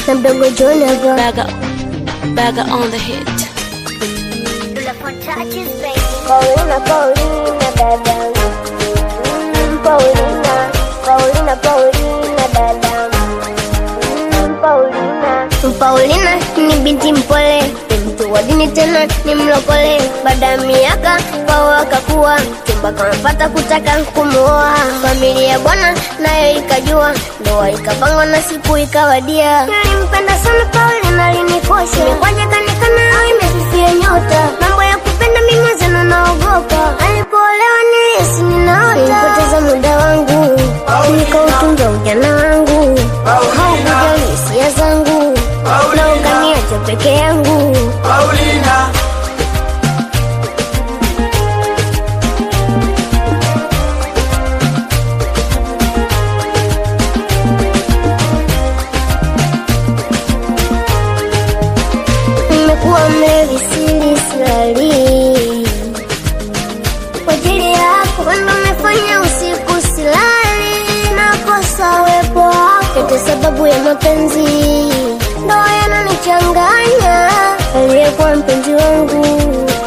na mdogo John hapa. Bagger, bagger on the hit. Paulina, Paulina dada. Mm, Paulina, Paulina, Paulina dada. Mm, Paulina. Paulina ni binti mpole, ni mtu wa dini tena ni mlokole. Baada ya miaka kwao akakuwa, chumba kamepata kutaka kumuoa. Familia ya bwana nayo ikajua, ndoa ikapangwa na siku ikawadia. Nilimpenda sana Paulina, alinikosha kwaje kanikana au imefifia nyota. Mambo ya kupenda mimi mwenzenu naogopa, alipoolewa nilihisi ninaota. Nilipoteza muda wangu, nikautunza ujana wangu, haukujali hisia zangu na ukaniacha peke yangu. Paulina, Nimekuwa mlevi sili silali kwa ajili yako, wendo umefanya usiku silali, nakosa uwepo wako yote sababu ya mapenzi, ndoa yananichanganya. Aliyekuwa mpenzi wangu